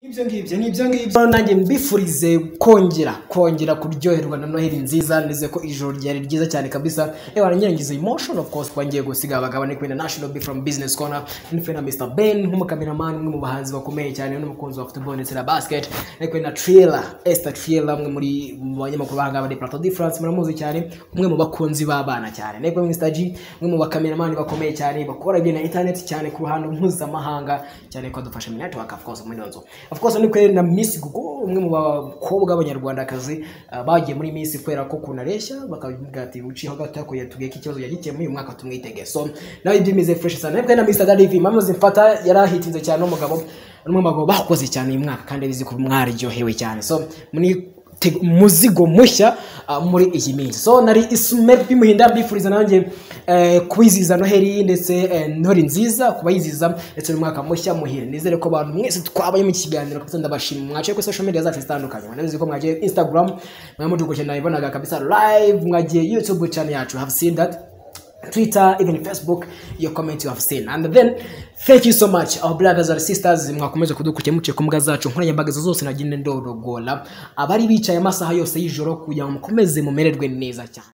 ibyo ngibyo ni ibyo ngibyo nanjye mbifurize kongera kongera kuryoherwa na noheli nziza nize ko ijoro ryari ryiza cyane kabisa yewe warangirangiza emotion of course kuba ngiye gusiga abagabo ni kwenda national b from business corner ni kwenda mr ben nk'umukameramani umwe mu bahanzi bakomeye cyane n'umukunzi wa football ndetse na basket ni kwenda triela esther triela umwe muri mu banyamakuru bahangaha bari plateau de france muramuzi cyane umwe mu bakunzi b'abana cyane ni kwenda mr g umwe mu bakameramani bakomeye cyane bakora ibintu na internet cyane ku ruhando mpuzamahanga cyane ko adufasha mu network of course muri iyo nzu of course ni kweri na Miss Gugu umwe mu bakobwa b'abanyarwandakazi ah, bagiye muri Miss kubera ko kunareshya bakavuga ati uciyeho gato yakuye tubwiye ko ikibazo yagikeye muri uyu mwaka tumwitege so nawe ibyimize fresh sana ariko na Miss Dadivi mama zimfata yarahitinze cyane n'umugabo n'umwe mu bagabo bakoze cyane uyu mwaka kandi bizi ko mwaryohewe cyane so muri te- muzigo mushya ah, muri iyi minsi so nari isumer bimuhinda mbifuriza nanjye eh, kwizihiza noheli ndetse eh, noheli nziza kubayiziza ndetse n'umwaka mushya muhire nizere ko abantu mwese twabaye mu kiganiro kabisa ndabashima mwaciye kuri social media zacu zitandukanye mwanabizi ko mwagiye instagram mwamutuko cyane nabibonaga kabisa live mwagiye youtube channel yacu have seen that Twitter, even Facebook, your comment you have seen. And then, thank you so much, our brothers and sisters, mwakomeze kudukurikira muciye ku mbuga zacu nkoranyambaga izo zose nagenda ndorogola abari bicaye amasaha yose y'ijoro kugira ngo mukomeze mumererwe neza cyane.